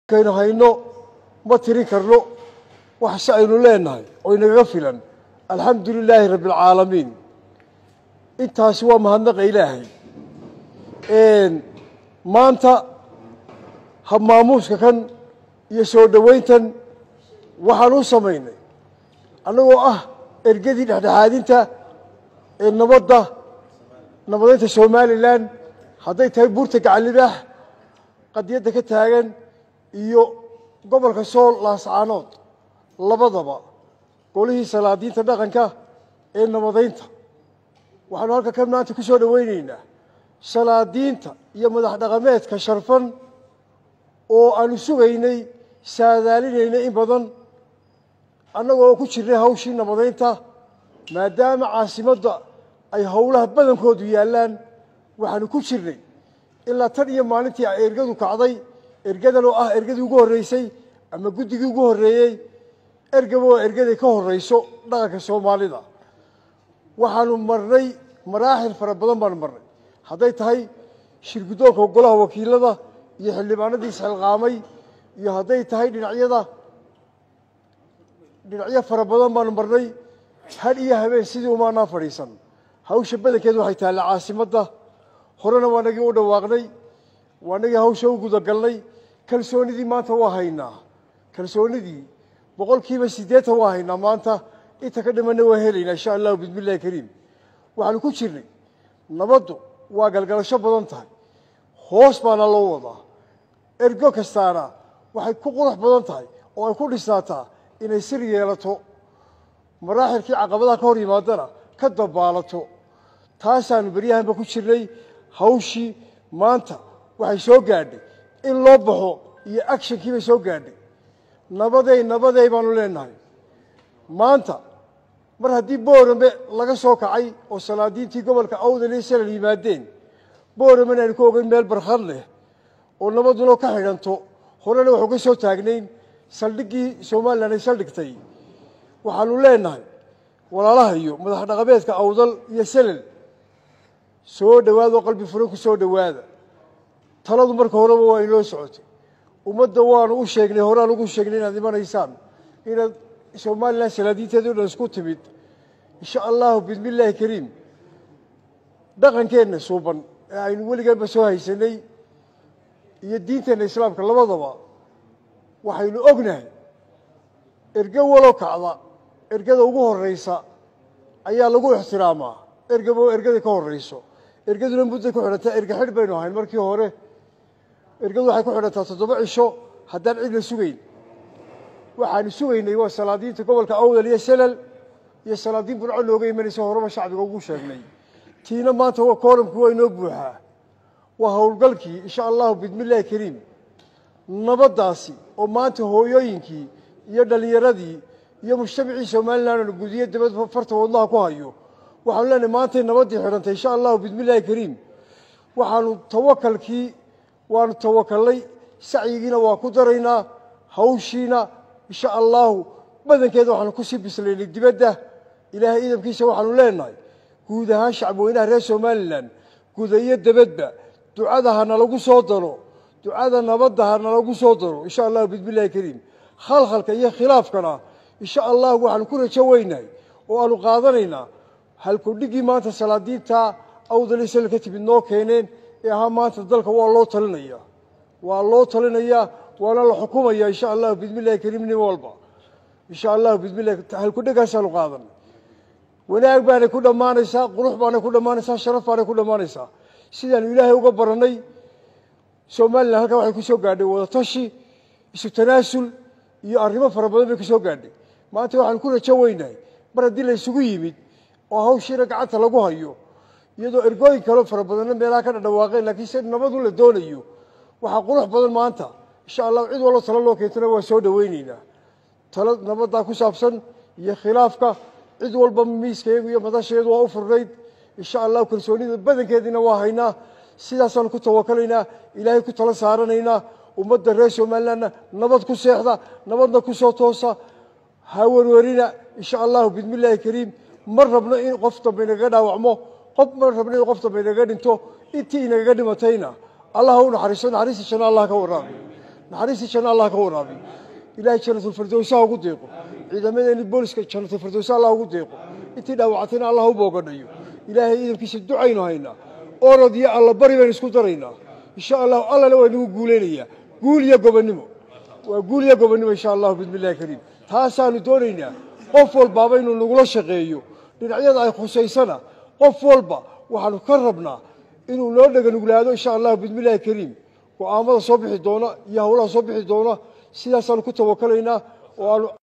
kaynu hayno ma tirin karno wax se aynu leenahay oo inagaga filan alxamdu lilaahi rabbi alcaalamiin intaasi waa mahadnaqa ilaahay maanta habmaamuuska kan iyo soo dhowayntan waxaan u samaynay annagoo ah ergadii dhexdhexaadinta ee nabadda nabadeynta somalilan hadday tahay buurta gacalibaax qadiyadda ka taagan iyo gobolka sool laascaanood labadaba golihii salaadiinta dhaqanka ee nabadeynta waxaanu halka ka maanta ku soo dhowaynaynaa salaadiinta iyo madax dhaqameedka sharfan oo aanu sugaynay saadaalinaynay in badan annagoo ku jirnay hawshii nabadeynta maadaama caasimadda ay howlaha badankoodu yaallaan waxaanu ku jirnay ilaa tan iyo maalintii ay ergadu kacday ergadan oo ah ergadii ugu horreysay ama guddigii ugu horreeyey ergaba oo ergaday ka horreyso dhaqanka soomaalida waxaanu marnay maraaxil fara badan baanu marnay hadday tahay shirguddoonka golaha wakiilada iyo xildhibaanadii isxilqaamay iyo hadday tahay dhinacyada dhinacyo fara badan baanu marnay had iyo habeen sidii umaanaa fadhiisan hawsha badankeed waxay taalla caasimadda horena waa nagii u dhawaaqnay waa nagii hawsha u gudagalnay kalsoonidii maanta waa haynaa kalsoonidii boqol kiiba siddeetan waa haynaa maanta inta ka dhimanna waa helaynaa insha allahu bismi illahi kariim waxaanu ku jirnay nabaddu waa galgalasho badan tahay hoos baana loo wadaa ergo kastaana waxay ku qurux badan tahay oo ay ku dhisnaataa inay sir yeelato maraaxilkii caqabadaha ka hor yimaadana ka dabaalato taasaanu beryahanba ku jirnay hawshii maanta waxay soo gaadhay in loo baxo iyo actionkii bay soo gaadhay nabadey nabadey baanu leenahay maanta mar haddii boorame laga soo kacay oo salaadiintii gobolka awdal iyo salal yimaadeen booramena aynu ka ogeyn meel barkhad leh oo nabaduna ka xidhanto horena waxu ka soo taagnayn saldhiggii somalilan ay saldhigtay waxaanu leenahay walaalaha iyo madax dhaqameedka awdal iyo salal soo dhowaada oo qalbi furan ku soo dhowaada taladu marka horeba waa inoo socotay ummadda waanu u sheegnay horaan ugu sheegnay inaad imanaysaan inaad somalilan salaadiinteedi o dhan isku timid insha allahu bismi illaahi kariim dhaqankeenna suuban ee aynu weligeedba soo haysanay iyo diinteenna islaamka labadaba waxaynu ognahay erge walo kacda ergada ugu horreysa ayaa lagu ixtiraamaa ergaba oo ergadii ka horreyso ergaduna mudday ku xidhantaa erge xidh baynu ahayn markii hore ergadu waxay ku xidhantaa toddoba cisho haddaan cid la sugayn waxaanu sugaynay waa salaadiinta gobolka awdal iyo salal iyo salaadiin burco nooga imanaysa horeba shacbiga ugu sheegnay tiina maanta waa kooramkii waa inoo buuxaa waa howlgalkii insha allahu bismi illaahi kariim nabaddaasi oo maanta hooyooyinkii iyo dhallinyaradii iyo mujtamacii somalilan oo gudiyo dabad farta wadnaha ku hayo waxaanu leenahay maantay nabaddii xidhantay insha allahu bismi illaahi kariim waxaanu tawakalkii waanu tawakalnay sacyigiina waa ku daraynaa hawshiina insha allahu badankeeda waxaanu kusii bislaynay dibadda ilaahay idamkiisa waxaanu leenahay guud ahaan shacbweynaha reer somalilan guda iyo dabadba ducada ha nalagu soo daro ducada nabadda ha nalagu soo daro insha allahu bismi illahi kariim khalkhalka iyo khilaafkana insha allahu waxaanu ku rajo weynahay oo aanu qaadanaynaa halkudhiggii maanta salaadiinta awdali sal ka timid noo keeneen ee ahaa maanta dalka waa loo talinaya waa loo talinayaa waana la xukumaya insha allahu bismi illahi kariim nin walba insha allahu bismi illahi halkudhegaasaanu qaadanay wanaag baanay ku dhammaanaysaa qurux baanay ku dhammaanaysaa sharaf baanay ku dhammaanaysaa sidaanu ilaahay uga barannay somalilan halkaa waxay ku soo gaadhay wadatashi isu tanaasul iyo arrimo fara badan bay ku soo gaadhay maanta waxaanu ku rajo weynahay mar haddii la isugu yimid oo hawshiina gacanta lagu hayo iyadoo ergooyin kaleo fara badanna meelaha ka dhadhawaaqeen laakiin se nabadu la doonayo waxaa qurux badan maanta insha allahu cid wallo talo loo keentana waa soo dhoweyneynaa talo nabaddaa ku saabsan iyo khilaafka cid walba miiskayagu iyo madasheedu waa u furnayd insha allahu kalsoonida badankeediina waa haynaa sidaasaanu ku tawakalaynaa ilaahay ku tala saaranaynaa ummadda reer somalilanna nabad ku seexda nabadna ku soo toosa ha werwerina insha allahu bismi illaahi kariim ma rabno in qof dambe inagaga dhaawacmo qof ma rabno in qof dambe inagaga dhinto intii inagaga dhimatayna allah u naxariiso naxariista janno allah ka warraami naxariistii janno allah ka waraabiyo ilaahay janatulfirdowsa ugu deeqo ciidamadeeni booliska janatulfirdowsa allah ugu deeqo intii dhaawacatayna allah u boogadhayo ilaahay iidankiisa ducaynu haynaa orod iyo alla bari baynu isku daraynaa insha allahu allana waa inagu guulaynayaa guul iyo gobonnimo waa guul iyo gobonnimo insha allahu bismi illahi kariim taasaanu doonaynaa qof walbaaba inuu nagula shaqeeyo dhinacyada ay khusaysana qof walba waxaanu ka rabnaa inuu noo dhaganuglaado insha allahu bismi illahi kariim go'aamada soo bixi doona iyo hawlaha soo bixi doona sidaasaanu ku tawakalaynaa oo aanu